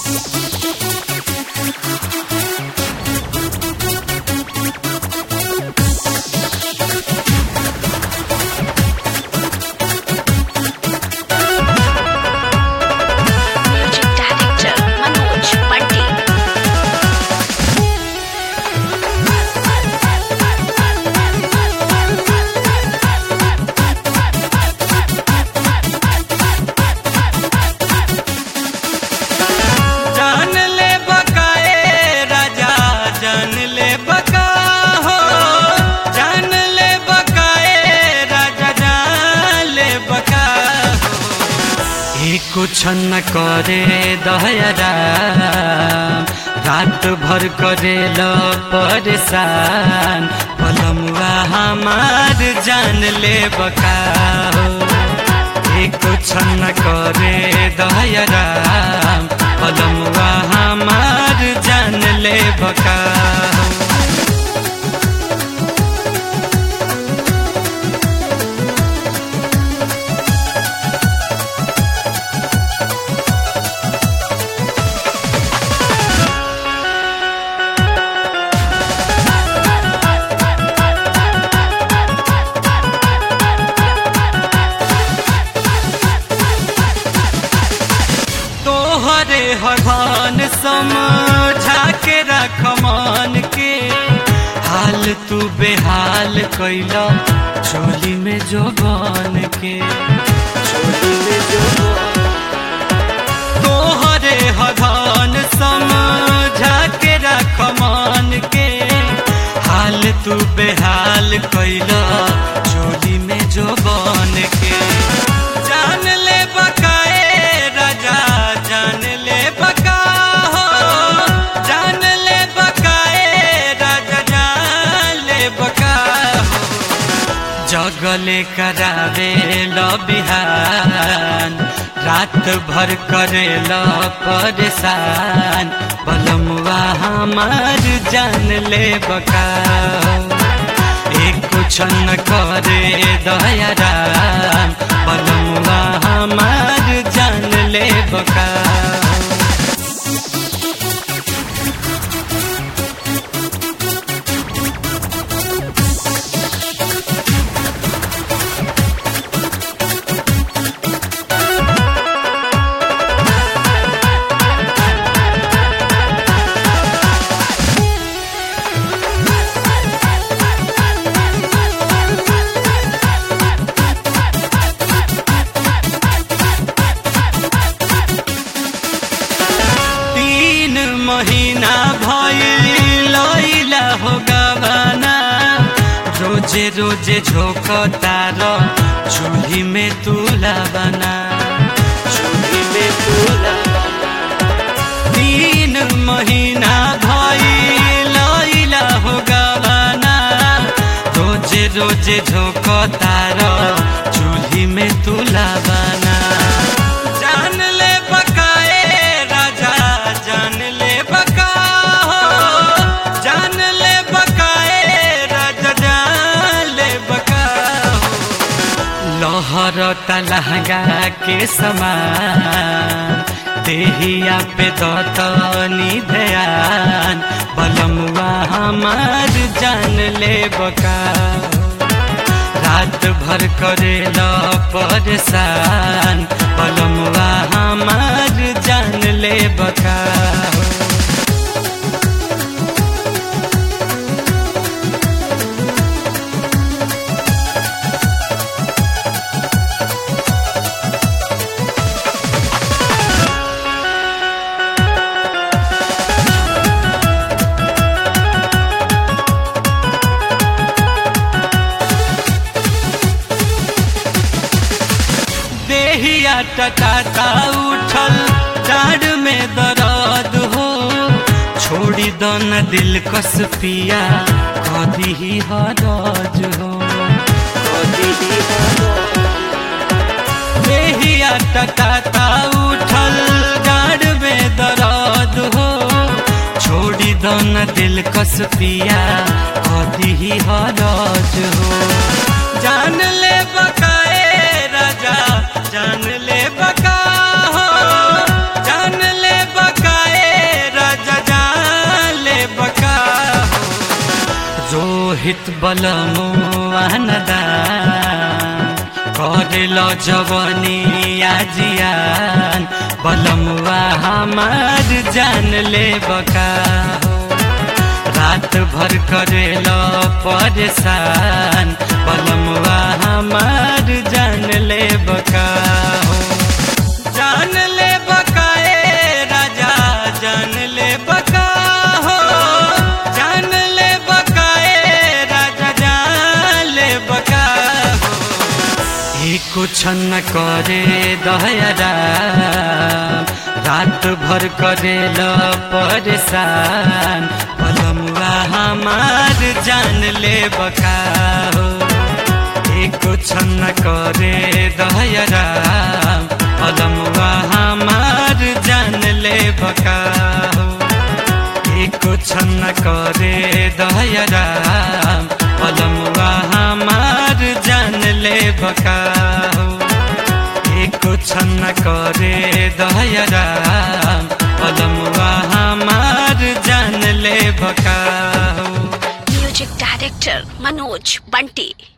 Music director Manoj Pandit. जान ले बकाए राजा जान ले बका हो जान ले बकाए राजा जान ले बका हो ये कुछ न करे दहरा रात भर करे लो परेशान पलमुआ हमार जान ले बका हो ये कुछ न करे दहरा पलमुआ हमार जान ले बका तोहरे हरभान समझा के रख मान के हाल तू बेहाल कैला चोली में जो बन के चोली में जो तोहरे हरभान समझा के रख मान के हाल तू बेहाल कैला चोली में जो बन के जान ले बकाए राजा जान ले बका हो जान ले बकाए राजा जान ले बका हो जगले करावे लो बिहान रात भर करे लो परेशान बलमुआ हमार जान ले बका एक कुछ न करे दयारा बलमुआ हमार जान ले बका तीन महीना भइल लैला हो गवाना रोजे रोजे झोंक तार चूल्ही में तुला बना चूल्ही में तुला तीन महीना भइल लैला हो गवाना रोजे रोजे झोंक तार चूल्ही में तुला बना जान ले बकाए राजा जान ले बका हो जान ले बकाए राजा जान ले बका हो लहर तलहगा के समान देहिया पे दतनी ध्यान बलमुआ हमार जान ले बका रात भर करे लो परेशान बलमुआ हमार जान ले बका देहिया टटाता उठल डाढ़ में दर्द हो छोड़ी दो न दिल कस पिया कदी ही हरज हो कदी ही देहिया टटाता उठल डाढ़ में दर्द हो छोड़ी दो न दिल कस पिया कदी ही हरज हो जान ले बकाए राजा जान ले बका हो जान ले बका रोहित बलमुआन दान करेल जवनी आजियान बलमुआ हमार जान ले बका हो रात भर करेल परेशान बलमुआ हमार जान ले बका हो जान ले बका ए राजा जान ले बका हो जान ले बका ए राजा जान ले बका हो ई कुछ न करे दहरा रात भर करेल परेशान पलमुआ हमार जान ले बका हो ई कुछ न करे दहरा पलमुआ हमार जान ले बका हो ई कुछ न करे दहरा पलमुआ हमार जान ले बका हो ई कुछ न करे दहरा पलमुआ हमार जान ले बका हो Music director Manoj Bunty.